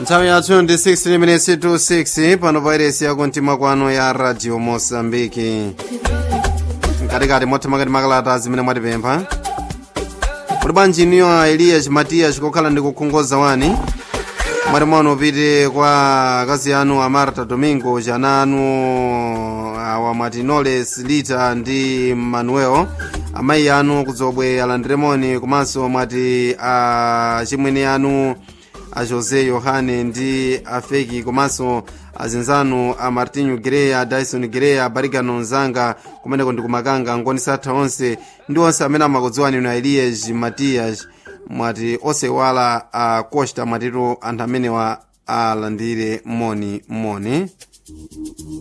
nthawi yathu ndi 16 minutes to 6 pano pairesi yakumtima kwanu ya radio mosambiki mkatikati mothamakati makalata zimene mwatipempha kuti bwanji niyo a elias matias kokhala ndi kukhongoza wani mwati mono upite kwa akazi anu a marta domingo chana anu awa mwati noles lita ndi manuel amayi anu kudzobwe alandiremoni komanso mwati a chimwene anu a josé yohane ndi afeki komanso azinzanu a martinho greya dyson greya barigano nzanga kumeneko ndi kumakanga ngoni satha onse ndi onse amene amakudziwani ino elias matias mwati osewala a costa mwatitu anthu amenewa alandire moni moni